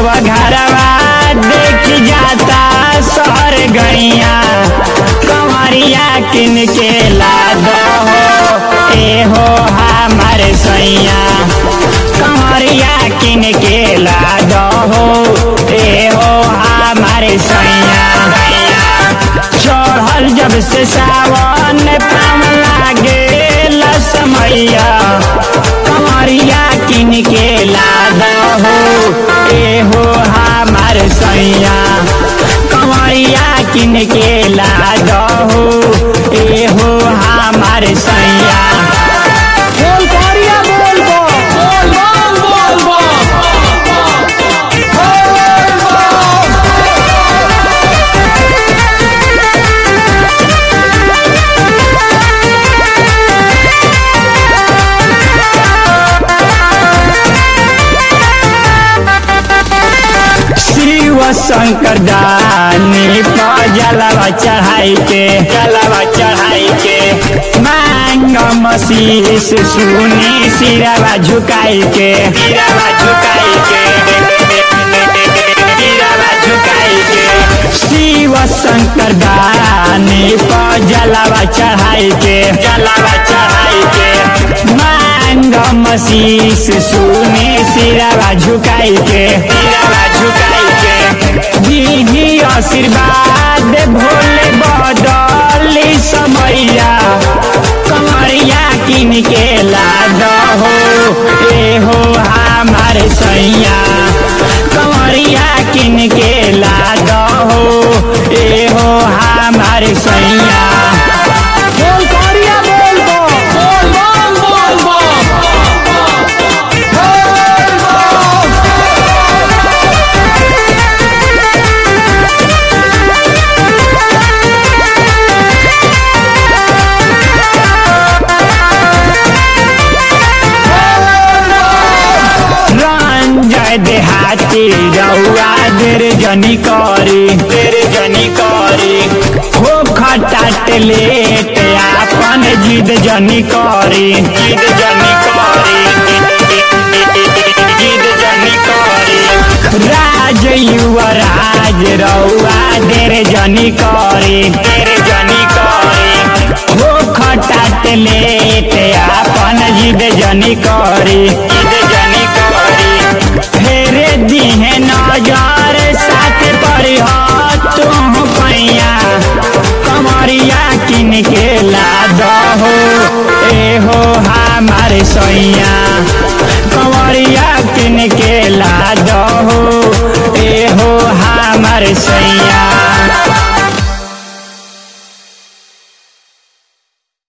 देव घरवा देख जाता शहर गैया कंवरिया किन के ला दो ए हो हमार सैया कंवरिया किन के ला दो ए हो हमार सैया चढ़ल जब से सावन पाम लागे समैया कंवरिया किन के ला दो ए हो हमार सैया कंवरिया किन के ला दो ए हो हमार सैया बोल कारिया बोल बो बोल बोल बोल शिव शंकर दानी जलवा चढ़ाई के जलवा चढ़ाई के मांग मसीस सुनी सिरवा झुकाई के सिरवा झुकाई के सिरवा झुकाई के शिव शंकर दानी जलवा चढ़ाई के जलवा चढ़ाई के मांग मसीस सुनी सिरवा झुकाई के सिरवा झुकाई के दीदी आशीर्वाद भोले बदली समैया कमरिया किन के ला दो ए हो हमार सैया कमरिया किन के ला दो ए हो हमार सैया बोल कारिया बोल बो बोल बोल बोल रंजय देहाती रउआ देर जनी करी देर जनी करी हो खटाट लेट आपन जिद जनी करी जिद जनी करी जिद जनी करी राज युवराज रउआ देर जनी करी देर जनी करी हो खटाट लेट आपन जिद जनी करी जिद जनी करी फेरे दिहे नजर साथ पर तुम पैया कमरिया किन के ला दो ए हो हमार सैया